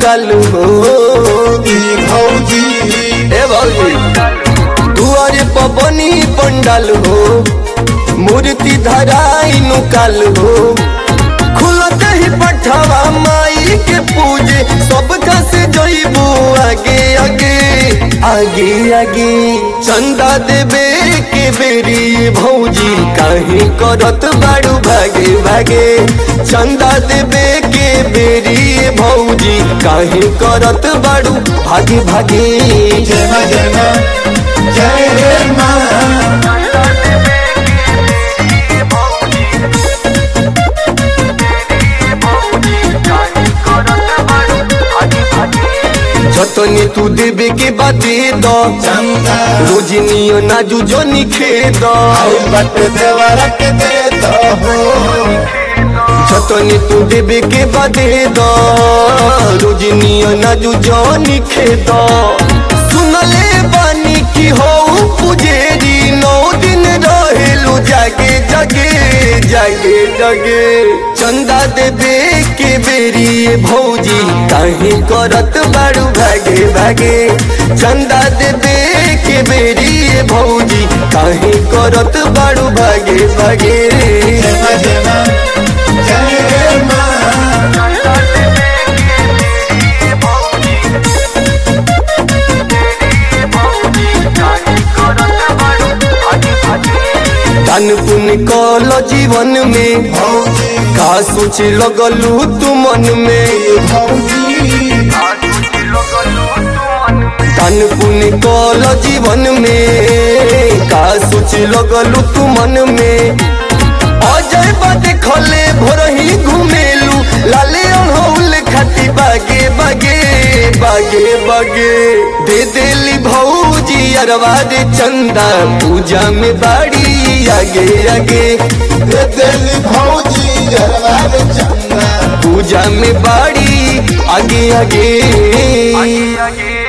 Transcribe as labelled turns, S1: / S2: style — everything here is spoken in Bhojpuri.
S1: पंडाल हो
S2: ई भौजी
S1: ए भौजी दुआरे पबनी पंडाल हो मूर्ति धराई नुकाल हो खुलत ही पठवा माई के पूजे सब से जइबू आगे आगे आगे आगे चंदा देवे के बेरी भौजी काहे करत बाड़ू भागे भागे चंदा देवे के बेरी भौजी काहे करत बाड़ू भागे भागे
S2: जय मां जय मां जय रे मां
S1: जतनी तू देवे के बादे दो
S2: चंदा
S1: रोजनियो नाजू जोनी खेद
S2: आई बट देवरा के दे दो हो
S1: जतनी तू देवे के बादे दो रोजनियो नाजू जोनी खेद सुनले बानी की हो पुजेरी नौ दिन रहेलू जागे जागे जागे जागे चंदा देवे के बेरी भौजी काहे करत बाड़ू भागे भागे चंदा देवे के बेरी भौजी काहे करत बाड़ू भागे भागे
S2: जय मां जय मां जय रे मां
S1: दान पुण्य कल जीवन में
S2: भौजी
S1: का सोच लगलू तू मन में
S2: भौजी
S1: दान पुण्य कल जीवन में का सोच लगलू तू मन में अजय बात खले भोरही घुमेलू लाले अड़हौल खाती बागे बागे बागे बागे दे देली भौजी अरवा दे चंदा पूजा में बाड़ी आगे आगे
S2: दे देली भौजी जरवा रे चंदा
S1: पूजा में बाड़ी आगे आगे
S3: आगे आगे